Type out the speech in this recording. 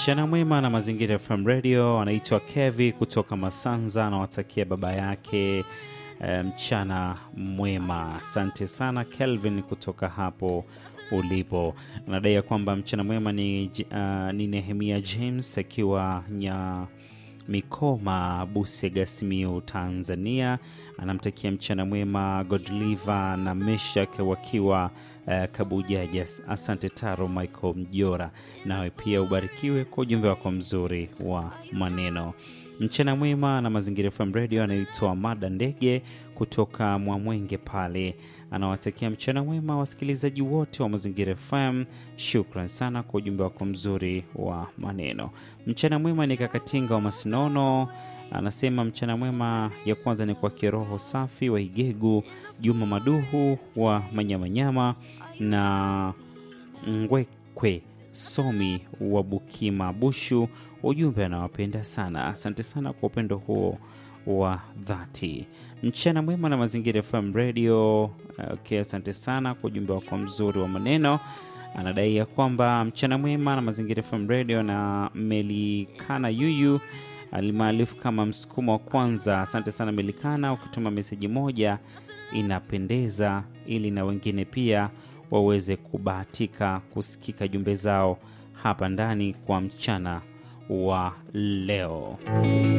Mchana mwema na Mazingira FM Radio. Anaitwa Kevi kutoka Masanza, anawatakia baba yake eh, mchana mwema. Asante sana Kelvin kutoka hapo ulipo. Anadai ya kwamba mchana mwema ni, uh, ni Nehemia James akiwa nya Mikoma, Busega, Simiyu, Tanzania. Anamtakia mchana mwema Godliva na Meshak wakiwa uh, Kabujaja. Asante Taro Michael Mjora, nawe pia ubarikiwe kwa ujumbe wako mzuri wa maneno. Mchana mwema na Mazingira FM Radio. Anaitwa Mada Ndege kutoka Mwamwenge pale, anawatakia mchana mwema wasikilizaji wote wa Mazingira FM. Shukran sana kwa ujumbe wako mzuri wa maneno. Mchana mwema ni Kakatinga wa Masinono, anasema mchana mwema ya kwanza ni kwa kiroho safi wa Igegu, Juma Maduhu wa Manyamanyama na Ngwekwe Somi wa Bukima Bushu. Ujumbe anawapenda sana. Asante sana kwa upendo huo wa dhati. Mchana mwema na Mazingira FM Radio. Okay, asante sana kwa ujumbe wako mzuri wa maneno. Anadai ya kwamba mchana mwema na Mazingira FM Radio na Melikana Yuyu alimaarufu kama msukumo wa kwanza. Asante sana Melikana, ukituma meseji moja inapendeza, ili na wengine pia waweze kubahatika kusikika jumbe zao hapa ndani kwa mchana wa leo.